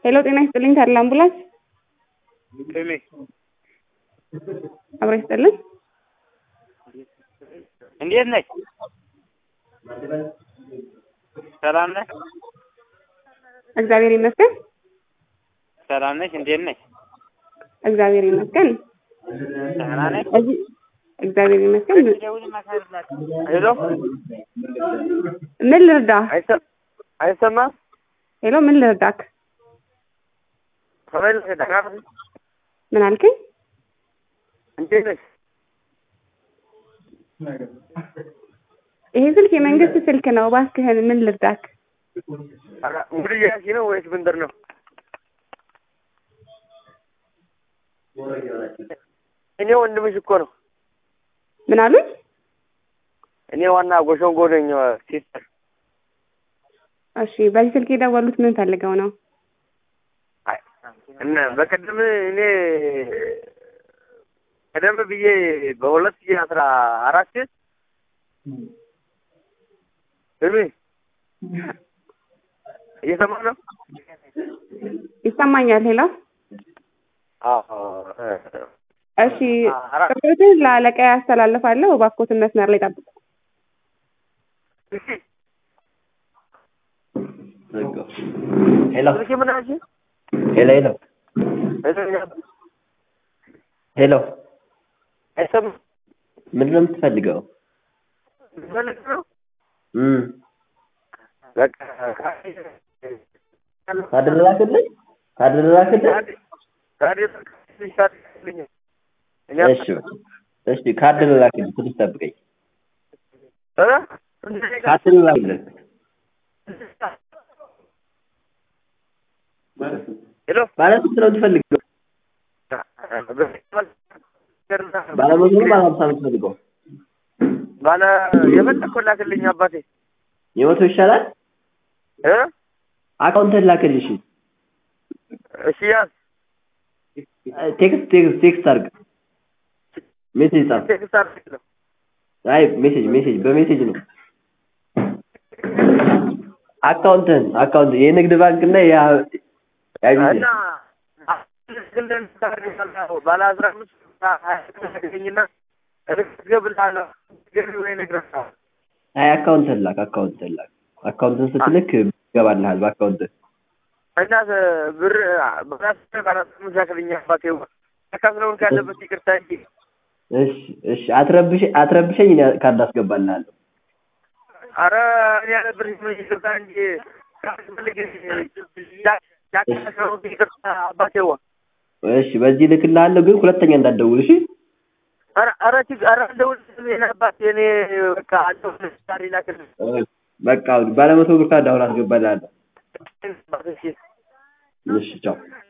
ሄሎ ጤና ይስጥልኝ ታዲላ አምቡላንስ ጤኔ አብሮ ይስጥልን እንዴት ነሽ? ሰላም ነሽ? እግዚአብሔር ይመስገን ሰላም ነሽ? እንዴት ነሽ? እግዚአብሔር ይመስገን ደህና ነሽ? እዚህ እግዚአብሔር ይመስገን ሄሎ ምን ልርዳ አይሰ- አይሰማም? ሄሎ ምን ልርዳክ ተመልሰሽ ደህና ነሽ? ምን አልከኝ እንዴት ነሽ? ይሄ ስልክ የመንግስት ስልክ ነው እባክህን ምን ልርዳክ ኧረ ሙሉ እያልሽ ነው ወይስ ብንድር ነው? እኔ ወንድምሽ እኮ ነው። ምን አሉኝ እኔ ዋና ጎሸንጎ ነኝ ሲስተር። እሺ በዚህ ስልክ የደወሉት ምን ፈልገው ነው አይ እና በቀደም እኔ ቀደም ብዬ በሁለት ሺህ አስራ አራት እሚ እየሰማ ነው? ይሰማኛል ሄሎ አዎ እሺ ቅርቶትን ለአለቃ ያስተላልፋለሁ እባክዎትን መስመር ላይ ጠብቁ እሺ ሄሎ ስልክ ምን አልሽኝ? ሄሎ ሄሎ ሄሎ አይሰማም? ምንድን ነው የምትፈልገው? ፈልግ ነው እም በቃ ካደረላክልኝ ካደረላክልኝ እሺ እሺ ካደረላክልኝ ትንሽ ጠብቀኝ። ካደረላክልኝ ሄሎ ማለት ስንት ነው የምትፈልገው? ባለ መቶ ነው ባለ ሀምሳ ነው የምትፈልገው? ባለ የፈለከው ላክልኝ አባቴ የመቶ ይሻላል? እ አካውንትን ላክልሽ። እሺ ያዝ ቴክስት ቴክስት ቴክስት አድርግ። ሜሴጅ ጻፍ። ቴክስት አድርግልኝ አይ ሜሴጅ ሜሴጅ በሜሴጅ ነው። አካውንትን አካውንት የንግድ ባንክ እና ያ እና ያ ግልን ታደርጋለህ ባለ አስራ አምስት ሀያ ታገኝና እገብልሃለሁ ገቢ ወይ እነግርሃለሁ አይ አካውንትን ላክ አካውንትን ላክ አካውንትን ስትልክ ይገባልሃል በአካውንት እና ብር በራስ ባለ አስራ አምስት ላክልኝ አባቴ ተካፍለውን ካለበት ይቅርታ እንጂ እሺ እሺ አትረብሽ አትረብሸኝ እኔ ካርድ አስገባልሃለሁ ኧረ እኔ ያለ ብር ይቅርታ እንጂ ካስፈልግ ያካፍለውን ይቅርታ አባቴዋ እሺ በዚህ ልክልሃለሁ ግን ሁለተኛ እንዳትደውል እሺ ኧረ ኧረ ችግር ኧረ እንደውልልህ የኔ አባት የኔ በቃ እንደውልልህ ዛሬ ላክልህ በቃ ባለመቶ ብር ካርድ አሁን አስገባልሃለሁ አባት እሺ እሺ ቻው